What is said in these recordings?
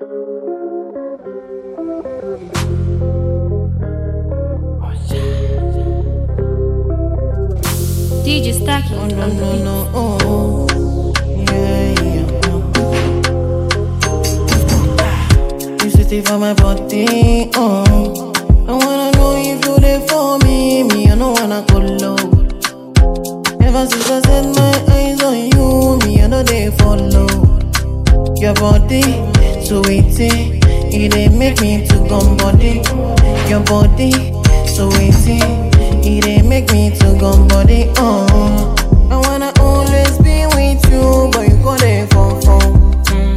DJ Stacky Oh, on no, the no, beat. no, oh. Yeah, yeah. You sitting for my body, oh. I wanna know if you there for me, me, I don't wanna go low. Ever since I set my eyes on you, me, I know they follow. Your body, so waiting, it dey make me to come body. Your body, so waiting, it dey make me to come body. Oh, I wanna always be with you, but you go there for fun.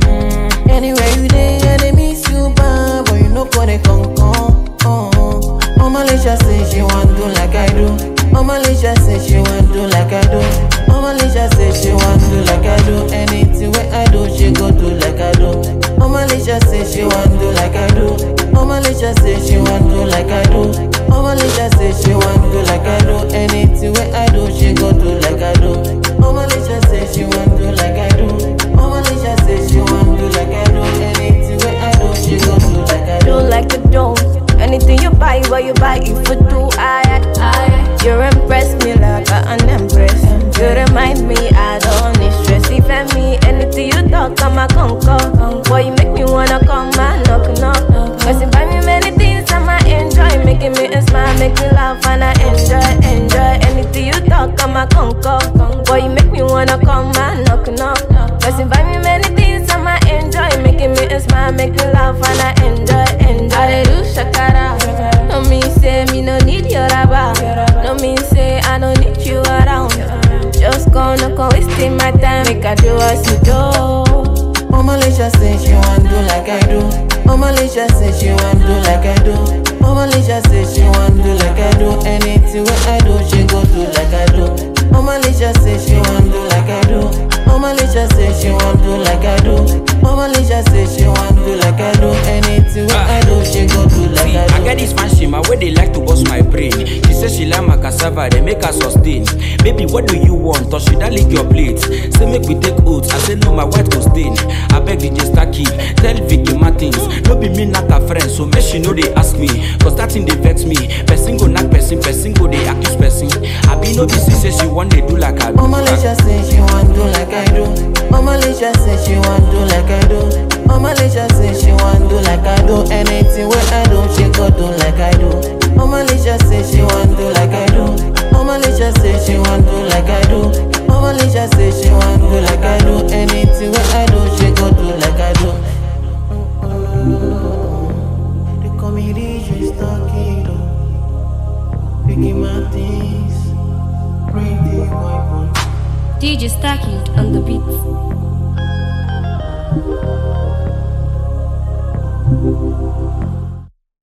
Anywhere you dey, I dey miss you, bad, but you know go dey come come. Oh, oh, Malaysia say she want do like I do. Oh, Malaysia say she want do like I do. Oh, Malaysia say she want do like I do. Anything where I do, she go do like I do. Oh, Malaysia say she want do like I do. Oh, Malaysia say she want do like I do. Oh, Malaysia say she want do like I do. Anything where I do, she go do like I do. Oh, Malaysia say she want do like I do. Oh, Malaysia say she want do like I do. Anything where I do, she go do like I do do. like a do. Anything you buy, what you buy, if you do, I, I, you impress me like an empress. You remind me, I don't need stress. If I me, anything you talk, I'm a conquer. Boy, you make me wanna come and knock, knock. Cause you buy me many things, I'ma enjoy. Making me smile, make me laugh, and I enjoy, enjoy. Anything you talk, I'm a conquer. Boy, you make me wanna come and knock, knock. Cause you buy me many things, I'ma enjoy. Making me smile, make me laugh, and I enjoy, enjoy. I dey do shakara. No mean say me no need your rubber. No mean say I don't need you around. Just gonna come wasting my time. Make I do what you do. Oh, Malaysia say she want do like I do. Oh, Malaysia say she want do like I do. Oh, Malaysia say she want do like I do. Anything where I do, she go do like I do. Oh, Malaysia say she want do like I do. Oh, Malaysia say she want do like I do. Oh, Malaysia say she want do like I do. Anything where I do, she go do like See, I I do. get this fan shima where they like to bust my brain. She say she like my cassava, they make her sustain. Baby, what do you want? Or should I lick your plate? Say make we take oats. I say no, my white go stain. I beg DJ Stacky, tell Vicky Martins. No be me not her friend, so make she know they ask me. Cause that thing they vex me. Person go knock person, person go they accuse person. I be no busy say she want they do like I do. Oh, Malaysia say she want do like I do. Oh, Malaysia say she want do like I do. Oh, Malaysia say she want do like I do. Anything where I do, she go do like I do. Oh, Malaysia say she want do like I do. Oh, Malaysia say she want do like I do. Oh, Malaysia say she want do like I do. Anything where I do, she go do like I do. They call me DJ Starkid. Vicky Martins. Pretty white one. DJ Stacky on the beat.